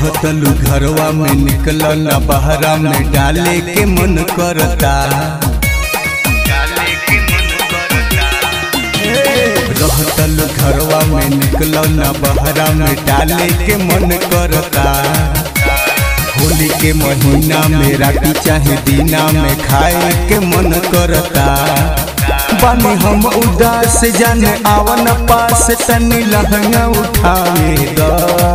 कहतलू घरवा में निकल न बहरा में डाले के मन करता रहतलू घरवा में निकल न बहरा में डाले के मन करता होली के महीना में राती चाहे दीना में खाए के मन करता बानी हम उदास जाने आवन पास तनी लहंगा उठावे द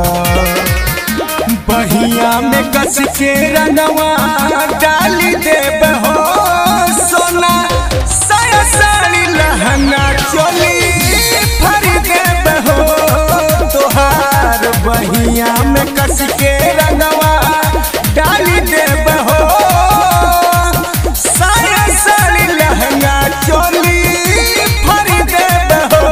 बहिया में कस के रंगवा डाली देब हो सोना साया साड़ी लहंगा चोली भर देब हो तोहार बहिया में कस के रंगवा डाली देब हो साया साड़ी लहंगा चोली भर देब हो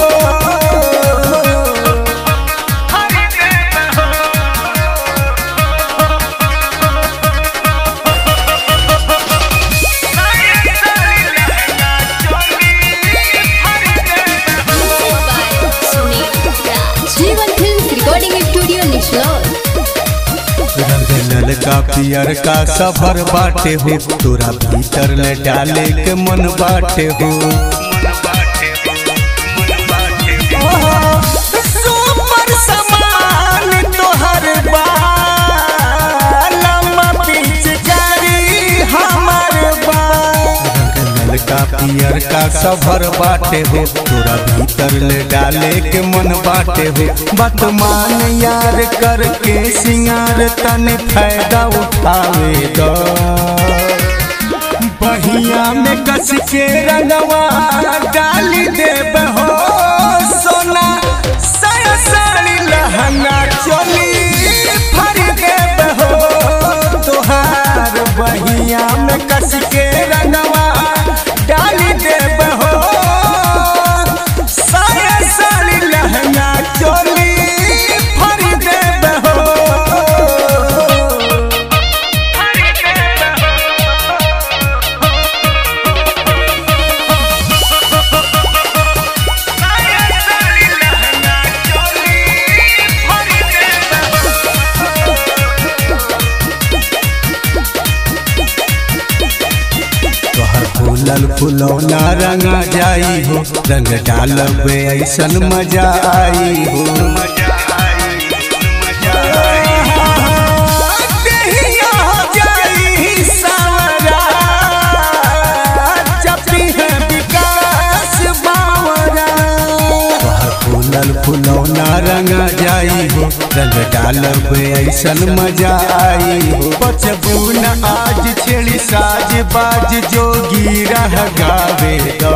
जीवन फिल्म रिकॉर्डिंग स्टूडियो निशलोर रंगल का पियर का सफर बाटे हो तोरा भीतर ले डाले के मन बाटे हो सुपर समान तोहर बाल लम्बा पिचकारी हमर बाल रंगल का पियर का सफर बाटे हो तोरा भीतर ले डाले के मन बाटे हो बात मान यार करके सिंगार तने फायदा उठावे दो बहिया में कस के रंगवा डाली देब हो सोना साया साड़ी लहंगा चोली भर देब हो तोहार बहिया में कस के रंगवा डाली देब हो साया साड़ी लहंगा चोली भर देब हो तोहर फूलल फुलौना रंगा जाई हो रंग डालबे ऐसन मजा आई हो देहिया हो जाई सावरा, जपी है विकास बावरा। तोहर फूलल फुलौना रंगा जाई हो रंग डालबे ऐसन मजा आई हो बचबू न आज छेड़ी साज बाज जोगी रह गावे द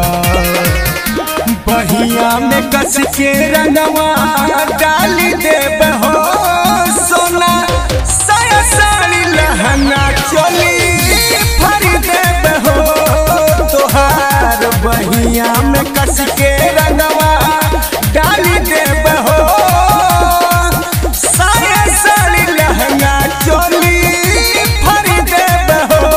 बहिया में कस के रंगवा डाली देब हो सोना साया साड़ी लहंगा चोली भर देब हो तोहार बहिया में कस के रंगवा डाली देब हो साया साड़ी लहंगा चोली भर देब हो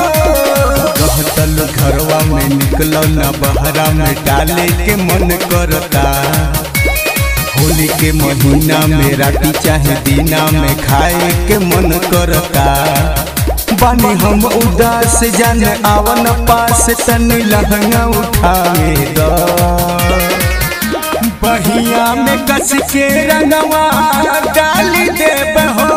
कहतल घरवा में निकल न बहरा में डाले के मन करता होली के महीना में राती चाहे दीना में खाए के मन करता बानी हम उदास जान आवन पास तनी लहंगा उठावे द बहिया में कस के रंगवा डाली देब हो